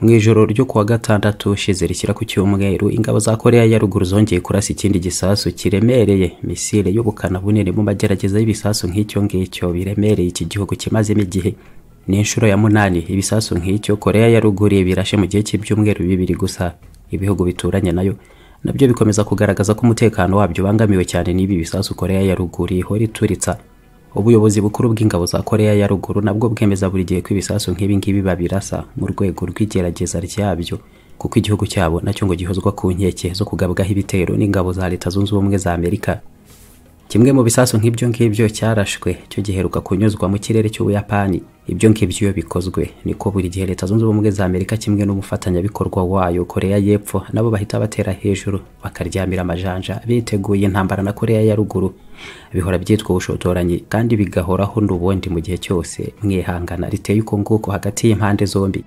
mu ijoro ryo kuwa gatandatu ushize rishyira ku cyumweru ingabo za koreya ya ruguru zongeye kurasa ikindi gisasu kiremereye misile y'ubukana bunini mu magerageza y'ibisasu nk'icyo ngicyo biremereye iki gihugu kimazemo igihe ni inshuro ya munani ibisasu nk'icyo koreya ya ruguru birashe mu gihe cy'ibyumweru bibiri gusa ibihugu bituranye nayo nabyo bikomeza kugaragaza ko umutekano wabyo ubangamiwe cyane n'ibi bisasu koreya ya ruguru ihora ituritsa ubuyobozi bukuru bw'ingabo za koreya ya ruguru nabwo bwemeza buri gihe ko ibisasu nk'ibi ngibi babirasa mu rwego rw'igerageza ryabyo kuko igihugu cyabo nacyo ngo gihozwa ku nkeke zo kugabwaho ibitero n'ingabo za leta zunze ubumwe za amerika kimwe mu bisasu nk'ibyo ngibyo cyarashwe cyo giheruka kunyuzwa mu kirere cy'ubuyapani ibyo ngibyo iyo bikozwe niko buri gihe leta zunze ubumwe za amerika kimwe n'umufatanyabikorwa wayo koreya y'epfo nabo bahita batera hejuru bakaryamira amajanja biteguye intambara na koreya ya ruguru bihora byitwa ubushotoranyi kandi bigahoraho n'ubundi mu gihe cyose mwihangana riteye uko nguko hagati y'impande zombi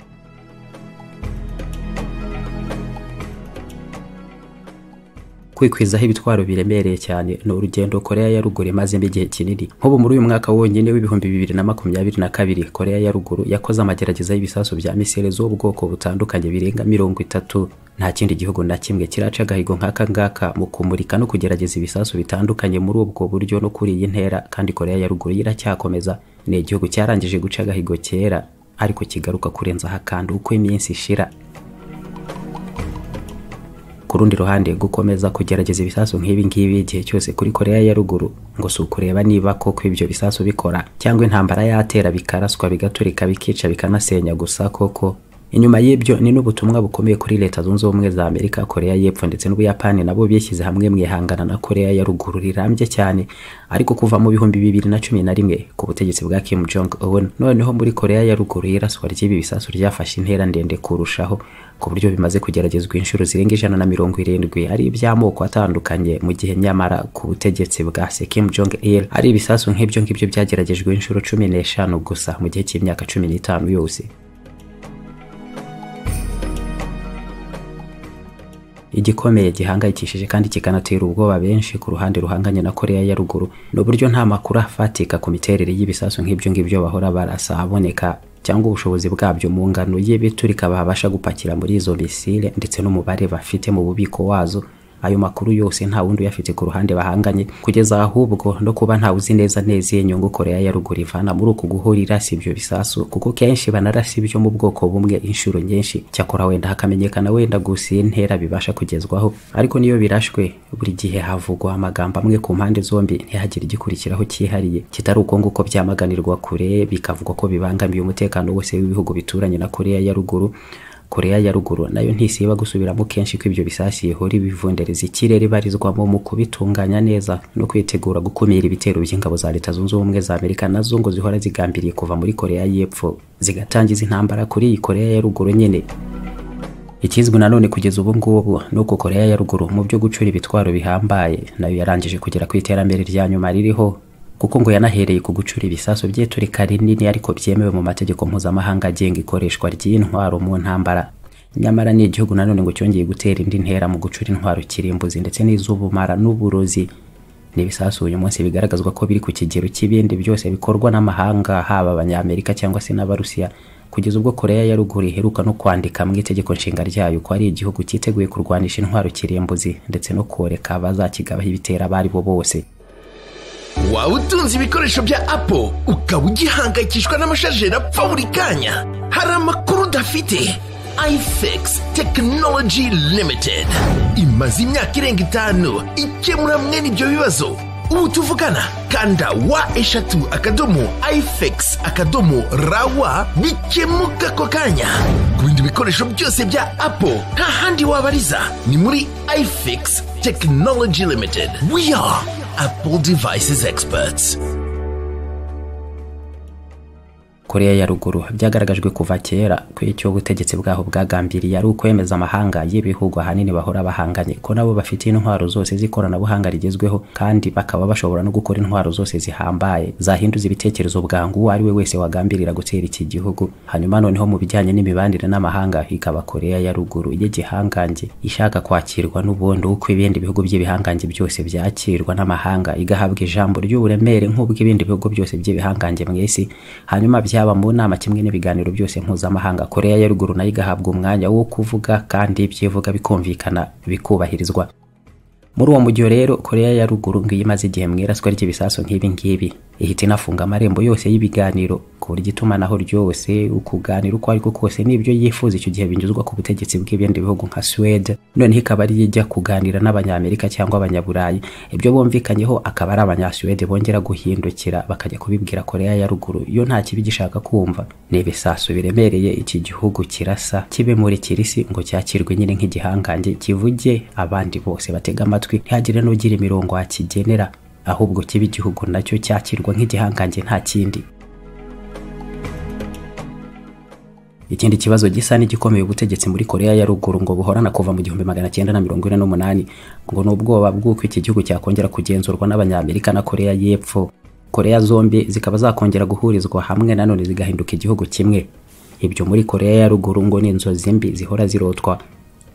kwikwizaho ibitwaro biremereye cyane ni urugendo koreya ya ruguru imazemo igihe kinini nk'ubu muri uyu mwaka wonyine w'ibihumbi bibiri na makumyabiri na kabiri koreya ya ruguru yakoze amagerageza y'ibisasu bya misile z'ubwoko butandukanye birenga mirongo itatu nta kindi gihugu na kimwe kiraca agahigo nk'aka ngaka mu kumurika no kugerageza ibisasu bitandukanye muri ubwo buryo no kuri iyi ntera kandi koreya ya ruguru iracyakomeza ni igihugu cyarangije guca agahigo kera ariko kigaruka kurenzaho akantu uko iminsi ishira ku rundi ruhande gukomeza kugerageza ibisasu nk'ibi ngibi igihe cyose kuri koreya ya ruguru ngo si ukureba niba koko ibyo bisasu bikora cyangwa intambara yatera bikaraswa bigaturika bikica bikanasenya gusa koko inyuma y'ibyo ni n'ubutumwa bukomeye kuri leta zunze ubumwe za amerika koreya y'epfo ndetse n'ubuyapani nabo bishyize hamwe mu ihangana na koreya ya ruguru rirambye cyane ariko kuva mu bihumbi bibiri na cumi na rimwe ku butegetsi bwa kim jong un noneho muri koreya ya ruguru iraswa ry'ibi bisasu ryafashe intera ndende kurushaho ku buryo bimaze kugeragezwa inshuro zirenga ijana na mirongo irindwi ari iby'amoko atandukanye mu gihe nyamara ku butegetsi bwa se Kim Jong Il ari ibisasu nk'ibyo ngibyo byageragejwe inshuro cumi n'eshanu gusa mu gihe cy'imyaka cumi n'itanu yose igikomeye gihangayikishije kandi kikanatera ubwoba benshi ku ruhande ruhanganye na koreya ya ruguru ni uburyo nta makuru afatika ku miterere y'ibisasu nk'ibyo ngibyo bahora barasa aboneka cyangwa ubushobozi bwabyo mu ngano y'ibiturika babasha gupakira muri izo misile ndetse n'umubare bafite mu bubiko wazo ayo makuru yose nta wundi uyafite ku ruhande bahanganye kugeza ahubwo no kuba ntawe uzi neza neza iyo nyungu koreya ya ruguru ivana muri uku guhura irasa ibyo bisasu kuko kenshi banarasa ibyo mu bwoko bumwe inshuro nyinshi cyakora wenda hakamenyekana wenda gusa iyi ntera bibasha kugezwaho ariko niyo birashwe buri gihe havugwa amagambo amwe ku mpande zombi ntihagire igikurikiraho cyihariye kitari uko nguko byamaganirwa kure bikavugwa ko bibangamiye umutekano wose w'ibihugu bituranye na koreya ya ruguru koreya ya ruguru nayo ntisiba gusubiramo kenshi ko ibyo bisashi ihora ibivundereza ikirere ibarizwamo mu kubitunganya neza no kwitegura gukumira ibitero by'ingabo za leta zunze ubumwe za amerika nazo ngo zihora zigambiriye kuva muri koreya y'epfo zigatangiza intambara kuri iyi koreya ya ruguru nyine ikizwi nanone kugeza ubu ngubu ni uko koreya ya ruguru mu byo gucura ibitwaro bihambaye nayo yarangije kugera ku iterambere rya nyuma ririho kuko ngo yanahereye ku gucura ibisasu by'iturika rinini ariko byemewe mu mategeko mpuzamahanga agenga ikoreshwa ry'intwaro mu ntambara nyamara ni igihugu nanone ngo cyongeye gutera indi ntera mu gucura intwaro kirimbuzi ndetse n'iz'ubumara n'uburozi n'ibisasu uyu munsi bigaragazwa ko biri ku kigero cy'ibindi byose bikorwa n'amahanga haba abanyamerika cyangwa se n'abarusiya kugeza ubwo koreya ya ruguru iheruka no kwandika mu itegeko nshinga ryayo ko ari igihugu cyiteguye kurwanisha intwaro kirimbuzi ndetse no koreka abazakigabaho ibitera abari bo bose waba utunze ibikoresho bya apo ukaba ugihangayikishwa n'amashajeri apfa buri kanya hari amakuru udafite ifx tekinoloji limitedi imaze imyaka irenga itanu ikemura mwene ibyo bibazo ubu tuvugana kanda wa eshatu akadomo ifx akadomo rawa bikemuka ako kanya ku bindi bikoresho byose bya apo nta handi wabariza ni muri ifx tekinoloji limitedi we are Apple Devices Experts. koreya ya ruguru byagaragajwe kuva kera ko icyo ubutegetsi bwaho bwagambiriye ari ukwemeza amahanga y'ibihugu ahanini bahora bahanganye ko nabo bafite intwaro zose z'ikoranabuhanga rigezweho kandi bakaba bashobora no gukora intwaro zose zihambaye zahinduza ibitekerezo bwangu uwo ari we wese wagambirira gutera iki gihugu hanyuma noneho mu bijyanye n'imibanire n'amahanga ikaba koreya ya ruguru y'igihangange ishaka kwakirwa n'ubundi uko ibindi bihugu by'ibihangange byose byakirwa n'amahanga igahabwa ijambo ry'uburemere nk'ubwo ibindi bihugu byose by'ibihangange mu isi hanyuma byaba yaba mu nama kimwe n'ibiganiro byose mpuzamahanga koreya ya ruguru nayo igahabwa umwanya wo kuvuga kandi ibyivuga bikumvikana bikubahirizwa muri uwo mujyo rero koreya ya ruguru ngo iyo imaze igihe mu iraswa ry'ibisasu nk'ibi ngibi ihita inafunga amarembo yose y'ibiganiro ku buryo itumanaho ryose ukuganira uko ari ko kose n'ibyo yifuza icyo gihe binyuzwa ku butegetsi bw'ibindi bihugu nka suwede noneho ikaba ari ijya kuganira n'abanyamerika cyangwa abanyaburayi ibyo bumvikanyeho akaba ari abanyasuwede bongera guhindukira bakajya kubibwira koreya ya ruguru iyo nta kibi gishaka kumva ni ibisasu biremereye iki gihugu kirasa kibe muri kirisi ngo cyakirwe nyine nk'igihangange kivuge abandi bose batega amatwi amatwi ntihagire n'ugira imirongo wakigenera ahubwo kiba igihugu nacyo cyakirwa nk'igihangange nta kindi ikindi kibazo gisa n'igikomeye ubutegetsi muri koreya ya ruguru ngo buhorana kuva mu gihumbi magana cyenda na mirongo ine n'umunani ngo ni ubwoba bw'uko iki gihugu cyakongera kugenzurwa n'abanyamerika na koreya y'epfo koreya zombi zikaba zakongera guhurizwa hamwe nanone zigahinduka igihugu kimwe ibyo muri koreya ya ruguru ngo ni inzozi mbi zihora zirotwa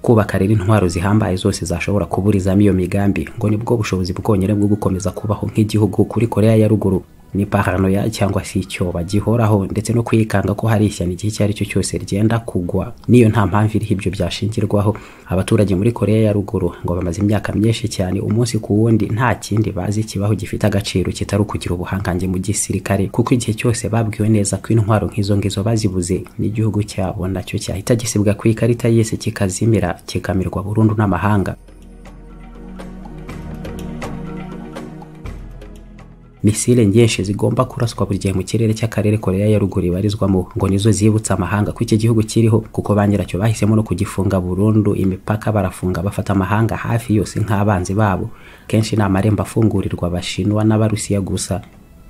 kubaka rero intwaro zihambaye zose zashobora kuburizamo iyo migambi ngo nibwo bushobozi bwonyine bwo gukomeza kubaho nk'igihugu kuri koreya ya ruguru ni paranoya cyangwa se icyoba gihoraho ndetse no kwikanga ko hari ishyano igihe icyo ari cyo cyose ryenda kugwa niyo nta mpamvu iriho ibyo byashingirwaho abaturage muri koreya ya ruguru ngo bamaze imyaka myinshi cyane umunsi ku wundi nta kindi bazi kibaho gifite agaciro kitari ukugira ubuhangange mu gisirikare kuko igihe cyose babwiwe neza ko intwaro nk'izo ngizo bazibuze n'igihugu cyabo nacyo cyahita gisibwa ku ikarita y'isi kikazimira kikamirwa burundu n'amahanga misile nyinshi zigomba kuraswa buri gihe mu kirere cy'akarere koreya ya ruguru ibarizwamo ngo nizo zibutsa amahanga ko iki gihugu kiriho kuko ba nyiracyo bahisemo no kugifunga burundu imipaka barafunga bafata amahanga hafi yose nk'abanzi babo kenshi ni amarembo afungurirwa abashinwa n'abarusiya gusa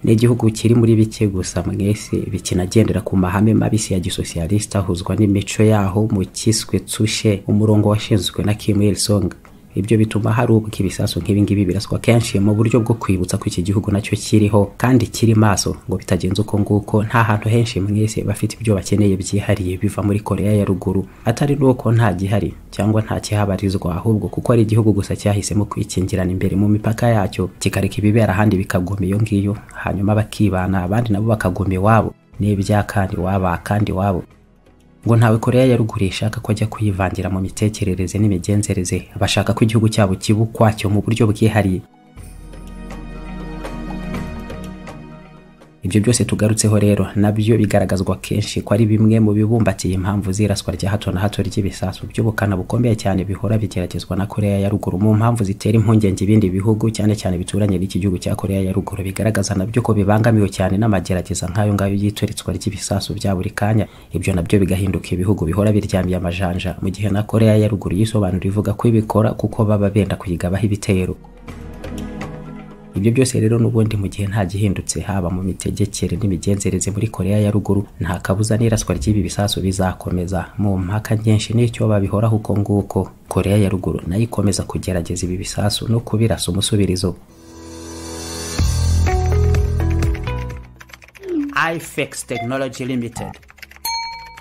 ni igihugu kiri muri bike gusa mwese bikinagendera ku mahame mabisi ya gisosiyalisita ahuzwa n'imico yaho mu kiswe tsushe umurongo washinzwe na kim il sung ibyo bituma hari ubwo ibisasu nk'ibingibi biraswa kenshi mu buryo bwo kwibutsa ko iki gihugu nacyo kiriho kandi kiri maso ngo bitagenze uko nguko nta hantu henshi mwese bafite ibyo bakeneye byihariye biva muri koreya ya ruguru atari n'uko nta gihari cyangwa nta kihabarizwa ahubwo kuko ari igihugu gusa cyahisemo kwikingirana imbere mu mipaka yacyo kikareka ibibera ahandi bikagoma iyo ngiyo hanyuma bakibana abandi nabo bakagoma iwabo n'ibya kandi waba kandi iwabo ngo ntawe koreya ya ruguru ishaka ko ajya kuyivangira mu mitekerereze n'imigenzereze bashaka ko igihugu cyabo kiba ukwacyo mu buryo bwihariye ibyo byose tugarutseho rero nabyo bigaragazwa kenshi ko ari bimwe mu bibumbatiye impamvu z'iraswa rya hato na hato ry'ibisasu by'ubukana bukomeye cyane bihora bigeragezwa na koreya ya ruguru mu mpamvu zitera impungenge ibindi bihugu cyane cyane bituranye n'iki gihugu cya koreya ya ruguru bigaragaza nabyo ko bibangamiwe cyane n'amagerageza nk'ayo ngayo y'ituritswa ry'ibisasu bya buri kanya ibyo nabyo bigahinduka ibihugu bihora biryamiye amajanja mu gihe na koreya ya ruguru yisobanura ivuga ko ibikora kuko baba benda kuyigabaho ibitero ibyo byose rero n'ubundi mu gihe nta gihindutse haba mu mitegekere n'imigenzereze muri koreya ya ruguru nta kabuza n'iraswa ry'ibi bisasu bizakomeza mu mpaka nyinshi n'icyo babihoraho uko nguko koreya ya ruguru nayo ikomeza kugerageza ibi bisasu no kubirasa umusubirizo ifx tekinoloji limitedi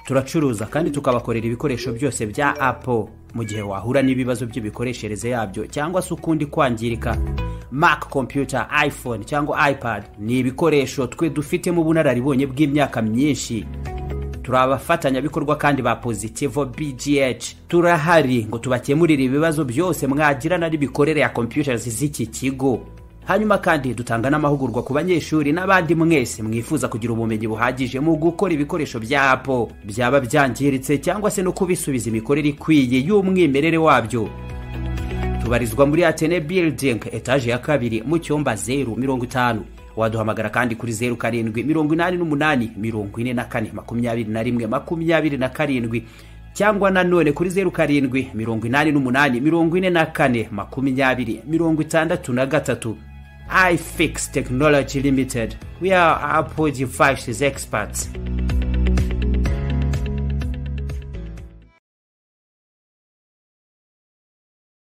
turacuruza kandi tukabakorera ibikoresho byose bya apple mu gihe wahura n'ibibazo by'imikoreshereze yabyo cyangwa se ukundi kwangirika mac computer iphone cyangwa ipad ni ibikoresho twe dufitemo ubunararibonye bw'imyaka myinshi turi abafatanyabikorwa kandi ba positivo bgh turahari ngo tubakemurire ibibazo byose mwagirana n'imikorere ya computers z'iki kigo hanyuma kandi dutanga n'amahugurwa ku banyeshuri n'abandi mwese mwifuza kugira ubumenyi buhagije mu gukora ibikoresho bya apple byaba byangiritse cyangwa se no kubisubiza imikorere ikwiye y'umwimerere wabyo tubarizwa muri atene building etaje ya kabiri mu cyumba zeru mirongo itanu waduhamagara kandi kuri zeru karindwi mirongo inani n'umunani mirongo ine na kane makumyabiri na rimwe makumyabiri na karindwi cyangwa nanone kuri zeru karindwi mirongo inani n'umunani mirongo ine na kane makumyabiri mirongo itandatu na gatatu ifix technology limited we are apple devices experts